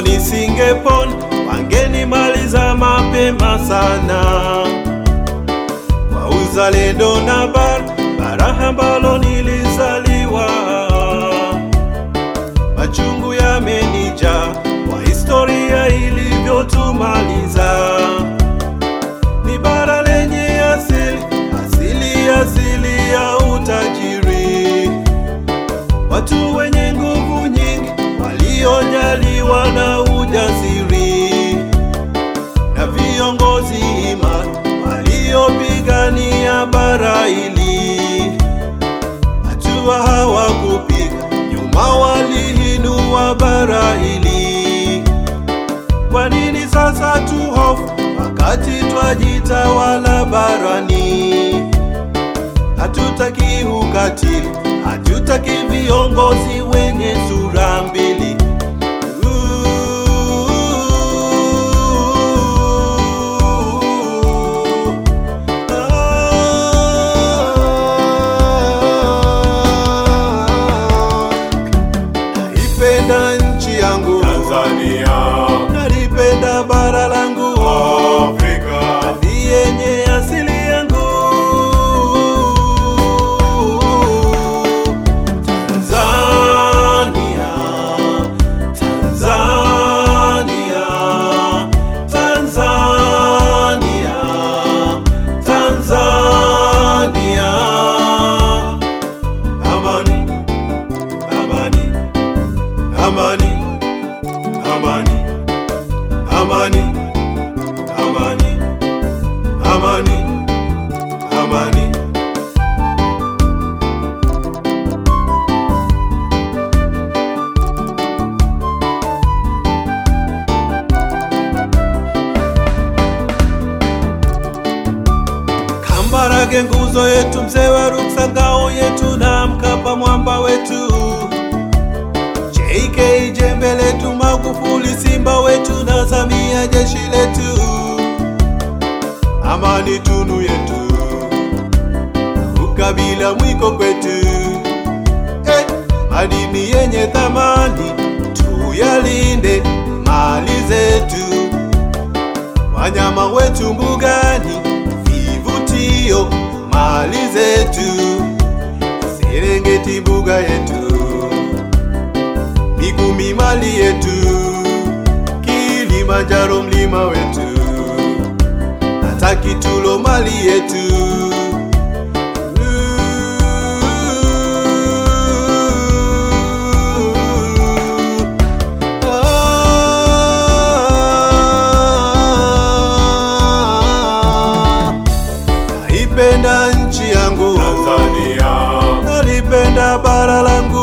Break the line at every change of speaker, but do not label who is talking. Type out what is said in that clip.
kitambo nisingepona, wangenimaliza mapema sana. Kwa uzalendo na bara bara ambalo nilizaliwa, machungu yamenijaa kwa historia ilivyotumaliza. Ni bara lenye asili asili asili ya utajiri, watu wenye nguvu nyingi waliojaliwa na ujasiri, na viongozi imara waliopigania bara hili. Hatua hawakupiga nyuma, waliinua bara hili. Kwa nini sasa tuhofu wakati twajitawala barani? Hatutaki ukatili, hatutaki viongozi wenye sura mbili. Naipenda nchi yangu
Tanzania,
nalipenda bara langu
Afrika,
ni yenye asili yangu Tanzania, Tanzania, Tanzania, Tanzania. Amani, amani, amani, amani, amani, amani, amani, amani. Kambarage nguzo yetu, mzee wa Ruksa ngao yetu, na Mkapa mwamba wetu, JK jembe letu, Magufuli simba wetu, na Samia jeshi letu, amani tunu yetu, ukabila mwiko kwetu, eh, madini yenye thamani tuyalinde, mali zetu wanyama wetu mbugani, vivutio mali zetu, Serengeti mbuga yetu, Mikumi mali yetu, Kilimanjaro mlima wetu, hata Kitulo mali yetu. Naipenda nchi yangu,
Tanzania,
nalipenda bara langu